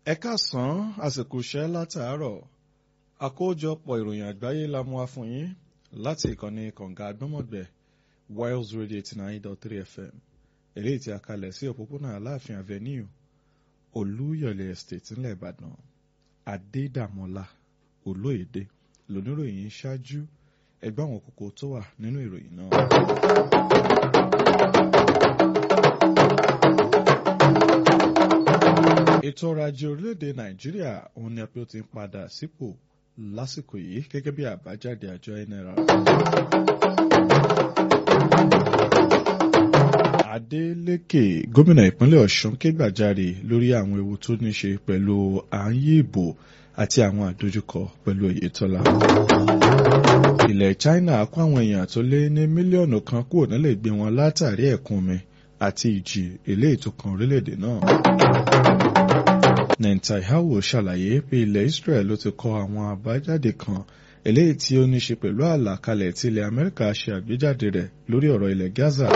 ẹ káàsán àsìkò iṣẹ́ látàárọ̀ àkójọpọ̀ ìròyìn àgbáyé la mú wá fún yín láti ìkànnì kànga àgbọ́mọ̀gbẹ̀ Wales Radio eighty nine dot three FM eléyìí tí a kalẹ̀ sí òpópónà Aláàfin Avenue Olúyọ̀lé Estate ńlẹ̀ Ìbàdàn Adédàmọ́lá Olóyèdè lóníròyìn ṣáájú ẹgbẹ́ àwọn kókó tó wà nínú ìròyìn náà. ètò ọrọ̀ ajé orílẹ̀-èdè nàìjíríà òun ni apẹ́ ó ti ń padà sípò lásìkò yìí gẹ́gẹ́ bí àbájáde àjọ nra. adeleke gómìnà ìpínlẹ̀ ọ̀ṣun ké gbàjarè lórí àwọn ewu tó ní ṣe pẹ̀lú àáyé ìbò àti àwọn àdójúkọ pẹ̀lú oyetola. ilẹ̀ china kó àwọn èèyàn tó lé ní mílíọ̀nù kan kúrò nílé gbé wọn látàrí ẹ̀kún omi àti ìjì eléyìí tó kan orílẹ̀-èdè náà. Netanyahu ṣàlàyé pé ilẹ̀ Israel ló ti kọ àwọn àbájáde kan eléyìí tí ó ní ṣe pẹ̀lú àlàkalẹ̀ tí ilẹ̀ Amẹ́ríkà ṣe àgbéjáde rẹ̀ lórí ọ̀rọ̀ ilẹ̀ Gaza.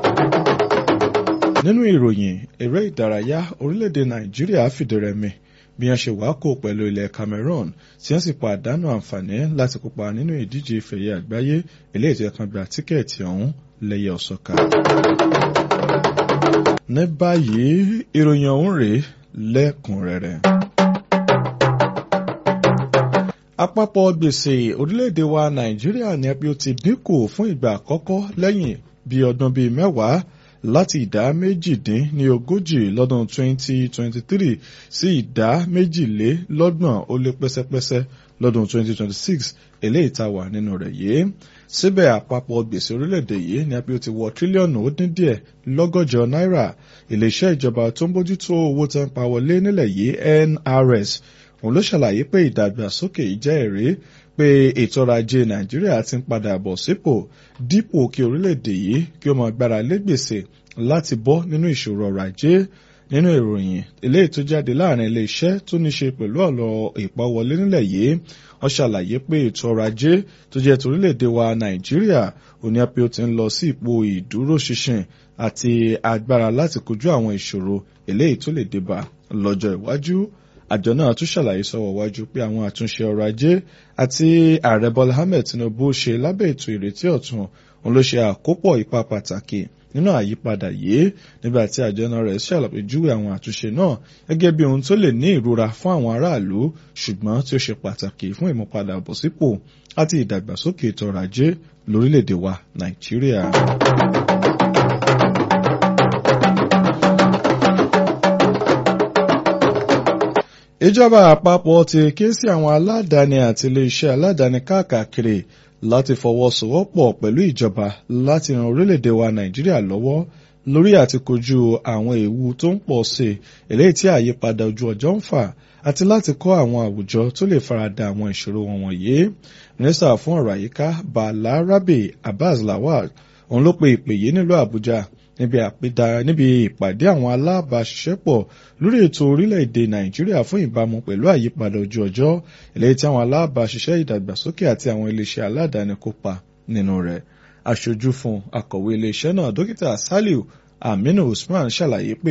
Nínú ìròyìn eré ìdárayá orílẹ̀-èdè Nàìjíríà fìdírẹmi bí wọ́n ṣe wákò pẹ̀lú ilẹ̀ Cameroon tí wọ́n sì pàdánù àǹfààní láti kópa nínú ìdíje ìfẹ̀yẹ àgbáyé eléyìí tí wọ́n kan gba tíkẹ́ẹ̀tì ọ̀hún lẹ́yẹ ọ̀sọ́ka. Ní báyìí ìròyìn ọ̀hún rèé lẹ́kùnrẹ́rẹ́. àpapọ̀ gbèsè orílẹ̀-èdè wa nàìjíríà ní ẹbí ó ti dínkù fún ìgbà àkọ́kọ́ lẹ́yìn bí ọdún bíi mẹ́wàá láti ìdá méjìdín ní ogójì lọ́dún 2023 sí ìdá méjìlélọ́gbọ̀n ó lé pẹ́sẹ́pẹ́sẹ́ lọ́dún 2026 eléyìí tá wà nínú rẹ̀ yìí síbẹ̀ àpapọ̀ gbèsè orílẹ̀-èdè yìí ní ẹbí ó ti wọ tírílíọ̀nù ó dín díẹ̀ lọ́gọ́jọ náírà iléeṣẹ́ ìjọba tó ń bójútó owó tó ń pa wọlé nílẹ̀ yìí NRS òun ló ṣàlàyé pé ìdàgbàsókè yìí jẹ́ èrè pé ètò ọrọ̀ ajé Nàìjíríà ti ń padà bọ̀ sípò dípò kí orílẹ̀-èdè yìí kí ó máa gbára lé gbèsè láti bọ́ nínú ìṣòro ọrọ̀ ajé nínú ìròyìn eléyìí tó jáde láàrin iléeṣẹ́ tó ní ṣe pẹ̀lú ọ̀rọ̀ ìpawọlé nílẹ̀ yìí wọ́n ṣàlàyé pé ètò ọrọ̀ ajé tó jẹ́ torílẹ̀-èdè wa Nàìjíríà òní apẹ́ ó ti ń lọ sí ipò ìdúróṣinṣin àti agbára láti kojú àwọn ìṣòro eléyìí tó lè débà lọ́jọ́ iwájú àjọ náà tún ṣàlàyé sọ́wọ́ wájú pé àwọn àtúnṣe ọrọ̀ ajé àti ààrẹ Bọ́lá Ahmed Tinubu ṣe lábẹ́ ètò ìrètí ọ̀tun òun ló ṣe àkópọ̀ ipa pàtàkì nínú àyípadà yìí nígbà tí àjọ náà rẹ̀ ṣàlàpéjúwe àwọn àtúnṣe náà gẹ́gẹ́ bí ohun tó lè ní ìrora fún àwọn aráàlú ṣùgbọ́n tí ó ṣe pàtàkì fún ìmúpadàbọ̀sípò àti ìdàgbàsókè ètò ọrọ̀ ajé lórílẹ̀‐èdè wa Nàìjíríà. ìjọba àpapọ̀ ti ké sí àwọn aládàáni àti iléeṣẹ́ aládàáni káàkiri láti fọwọ́sowọ́pọ̀ pẹ̀lú ìjọba láti ran orílẹ̀-èdè wa Nàìjíríà lọ́wọ́ lórí àti kojú àwọn ewu tó ń pọ̀ sí eléyìí tí àyípadà ojú ọjọ́ ń fà àti láti kọ́ àwọn àwùjọ tó lè farada àwọn ìṣòro wọn wọ̀nyí. mínísítà fún ọ̀rọ̀ àyíká Balarabe Abbas Lawal òun ló pe ìpè yìí nílùú Àbújá níbi àpéda níbi ìpàdé àwọn alábàáṣiṣẹ́pọ̀ lórí ètò orílẹ̀-èdè Nàìjíríà fún ìbámu pẹ̀lú àyípadà ojú ọjọ́ eléyìí tí àwọn alábàáṣiṣẹ́ ìdàgbàsókè àti àwọn iléeṣẹ́ aládàáni kópa nínú rẹ̀ aṣojú fún akọ̀wé iléeṣẹ́ náà dókítà Saliu Aminu Usman ṣàlàyé pé